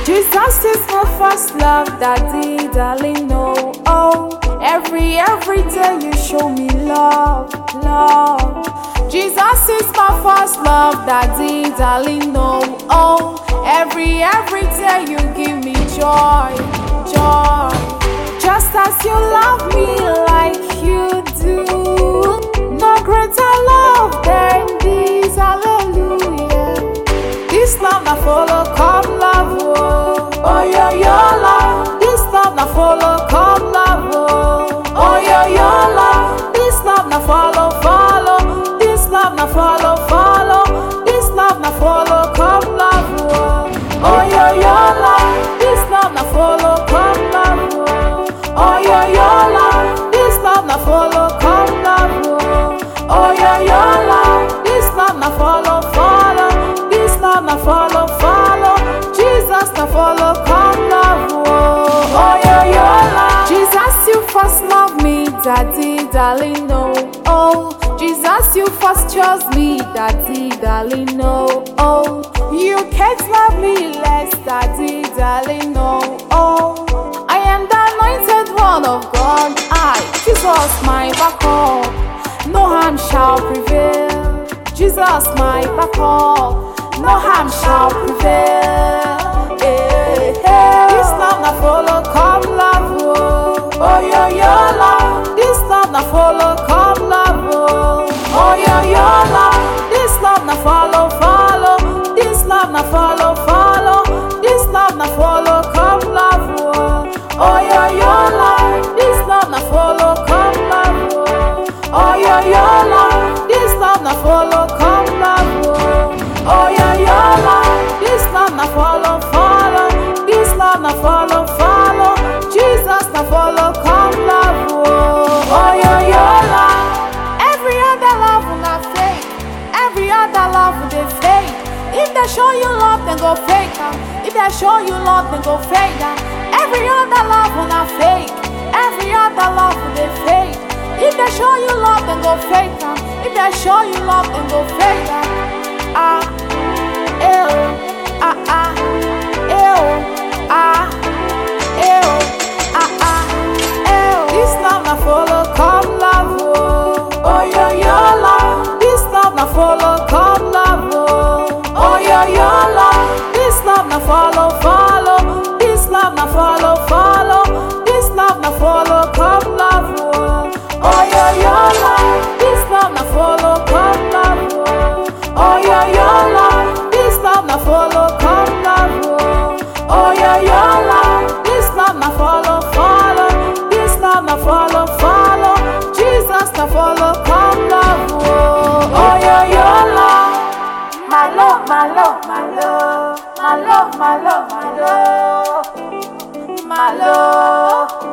Jesus is my first love, daddy, darling, no. Oh, every, every day you show me love, love. Jesus is my first love, daddy, darling, no. Oh, every, every day you give me joy, joy. Just as you love me like you do. No greater love than this, hallelujah. This love na follow, come love, oh, oh yeah, your love. This love na follow, come love, oh, oh yeah, your love. This love na follow, follow. This love na follow, follow. This love na follow, come love, oh, oh yeah, your love. This love na follow, come love, oh, oh yeah, your love. This love na follow, come love, oh, oh yeah, your love. This love na follow, follow. This love na follow, follow. Jesus na follow, come love, oh, oh yeah, your love. Jesus, you first love me, daddy, darling, no. Oh, Jesus, you first chose me, daddy, darling, no. Oh, you can't love me less, daddy, darling, no. Oh, I am the anointed one of God. I, Jesus, my backup. No harm shall prevail. Jesus, my backup. No harm shall prevail. Eh, eh. This love na follow, come love, oh. Oh, yeah, your love. This love na follow, come love, oh. Oh, yeah, your love. This love na follow, follow. This love na follow, follow. This love na follow, come love, oh. Oh, yeah, your love. This love na follow, come love, oh. Oh, yeah, your love. This love na follow, come love, oh. Oh, yeah, your love. This love na follow, follow. This love na follow, follow. Jesus na follow, come love, oh. Oh, yeah, your love. Every other love na fake. Every other love they fake. If they show you love, then go fake am. If they show you love, then go fake am. Every other love na fake. Every other love they fake. If they show you love, then go fake am. If they show you love, then go fake am. Ah, ew, ah ah, ew, ah, ew, ah ah, ew. This love na follow, come love, oh, oh yeah, your love. This love na follow, come love, oh, oh yeah, your love. This love na follow, follow. This love na follow, follow. This love na follow, come love, oh, oh yeah, your love. This love na follow, come love, oh, oh yeah, your love. This love na follow, come love, oh, oh yeah, your love. This love na follow, follow. This love na follow, follow. Jesus na follow, come love, oh, oh yeah, your love. My love, my love, my love, my love, my love, my love, my love.